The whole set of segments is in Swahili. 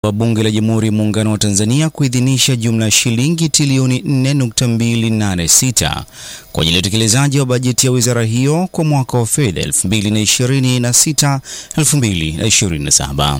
wa Bunge la Jamhuri ya Muungano wa Tanzania kuidhinisha jumla ya shilingi trilioni 4.286 kwa ajili ya utekelezaji wa bajeti ya wizara hiyo kwa mwaka wa fedha 2026-2027.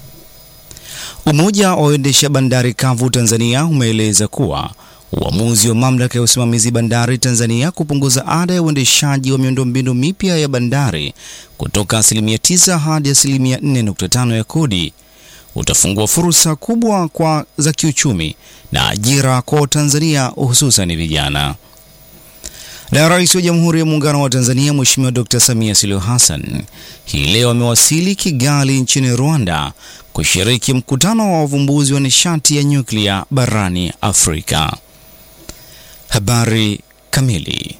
Umoja wa waendesha bandari kavu Tanzania umeeleza kuwa uamuzi wa mamlaka ya usimamizi bandari Tanzania kupunguza ada ya uendeshaji wa miundombinu mipya ya bandari kutoka asilimia 9 hadi asilimia 4.5 ya kodi utafungua fursa kubwa kwa za kiuchumi na ajira kwa Tanzania hususan vijana. Na Rais wa Jamhuri ya Muungano wa Tanzania Mheshimiwa Dr. Samia Suluhu Hassan hii leo amewasili Kigali nchini Rwanda kushiriki mkutano wa wavumbuzi wa nishati ya nyuklia barani Afrika. Habari kamili.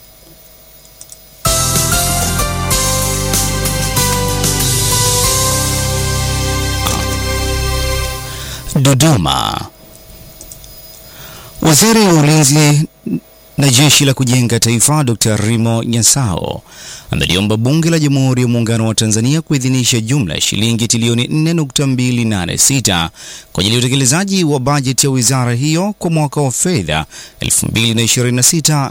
Dodoma. Waziri wa Ulinzi na Jeshi la Kujenga Taifa Dr. Rimo Nyasao ameliomba Bunge la Jamhuri ya Muungano wa Tanzania kuidhinisha jumla ya shilingi trilioni 4.286 kwa ajili ya utekelezaji wa bajeti ya wizara hiyo kwa mwaka wa fedha 2026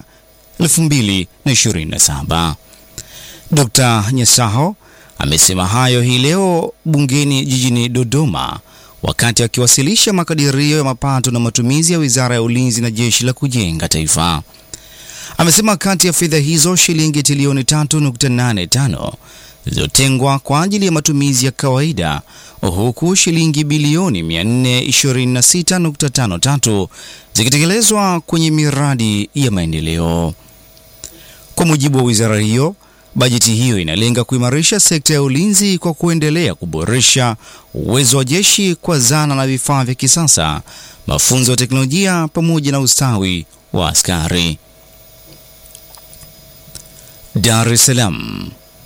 2027. Dr. Nyasao amesema hayo hii leo bungeni jijini Dodoma wakati akiwasilisha makadirio ya mapato na matumizi ya Wizara ya Ulinzi na Jeshi la Kujenga Taifa. Amesema kati ya fedha hizo shilingi trilioni 3.85 zilizotengwa kwa ajili ya matumizi ya kawaida huku shilingi bilioni 426.53 zikitekelezwa kwenye miradi ya maendeleo. Kwa mujibu wa wizara hiyo, bajeti hiyo inalenga kuimarisha sekta ya ulinzi kwa kuendelea kuboresha uwezo wa jeshi kwa zana na vifaa vya kisasa, mafunzo ya teknolojia pamoja na ustawi wa askari. Dar es Salaam.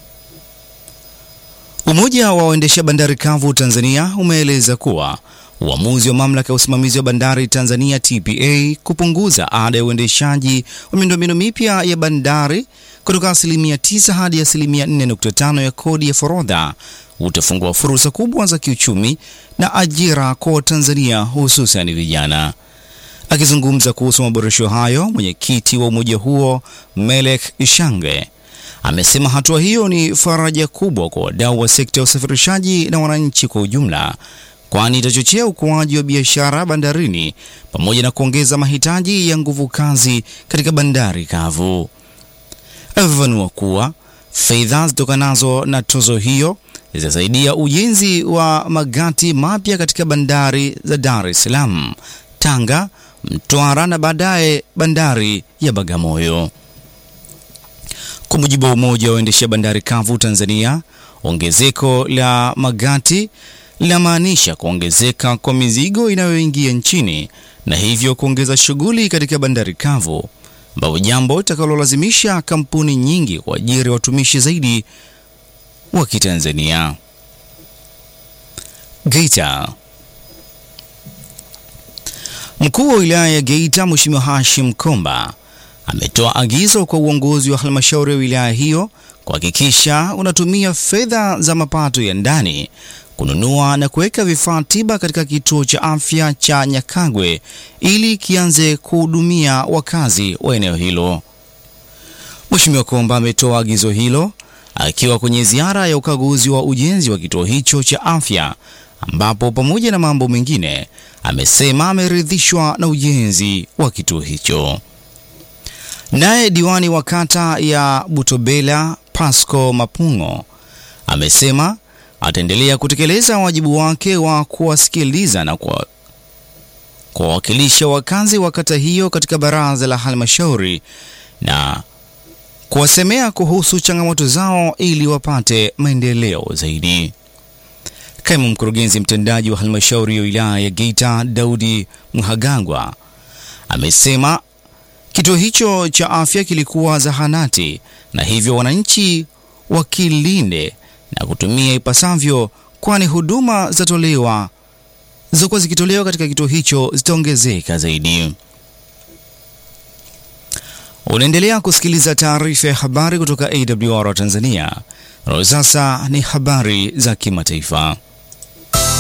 Umoja wa waendesha bandari kavu Tanzania umeeleza kuwa uamuzi wa mamlaka ya usimamizi wa bandari Tanzania TPA kupunguza ada ya uendeshaji wa miundombinu mipya ya bandari kutoka asilimia 9 hadi asilimia 4.5 ya kodi ya forodha utafungua fursa kubwa za kiuchumi na ajira kwa Watanzania hususan vijana. Akizungumza kuhusu maboresho hayo, mwenyekiti wa umoja huo Melek Ishange amesema hatua hiyo ni faraja kubwa kwa wadau wa sekta ya usafirishaji na wananchi kwa ujumla, kwani itachochea ukuaji wa biashara bandarini pamoja na kuongeza mahitaji ya nguvu kazi katika bandari kavu. Amefafanua kuwa fedha zitokanazo na tozo hiyo zitasaidia ujenzi wa magati mapya katika bandari za Dar es Salaam, Tanga, Mtwara na baadaye bandari ya Bagamoyo. Kwa mujibu wa umoja wa waendesha bandari kavu Tanzania, ongezeko la magati linamaanisha kuongezeka kwa mizigo inayoingia nchini na hivyo kuongeza shughuli katika bandari kavu, ambapo jambo litakalolazimisha kampuni nyingi kuajiri watumishi zaidi wa Kitanzania. Geita. Mkuu wa wilaya ya Geita Mheshimiwa Hashim Komba ametoa agizo kwa uongozi wa halmashauri ya wilaya hiyo kuhakikisha unatumia fedha za mapato ya ndani kununua na kuweka vifaa tiba katika kituo cha afya cha Nyakagwe ili kianze kuhudumia wakazi wa eneo hilo. Mheshimiwa Komba ametoa agizo hilo akiwa kwenye ziara ya ukaguzi wa ujenzi wa kituo hicho cha afya ambapo pamoja na mambo mengine amesema ameridhishwa na ujenzi wa kituo hicho. Naye diwani wa kata ya Butobela Pasco Mapungo amesema ataendelea kutekeleza wajibu wake wa kuwasikiliza na kuwawakilisha wakazi wa kata hiyo katika baraza la halmashauri na kuwasemea kuhusu changamoto zao ili wapate maendeleo zaidi. Kaimu mkurugenzi mtendaji wa halmashauri ya wilaya ya Geita Daudi Mhagangwa amesema kituo hicho cha afya kilikuwa zahanati na hivyo wananchi wakilinde na kutumia ipasavyo, kwani huduma zitatolewa zilizokuwa zikitolewa katika kituo hicho zitaongezeka zaidi. Unaendelea kusikiliza taarifa ya habari kutoka AWR Tanzania. Sasa ni habari za kimataifa.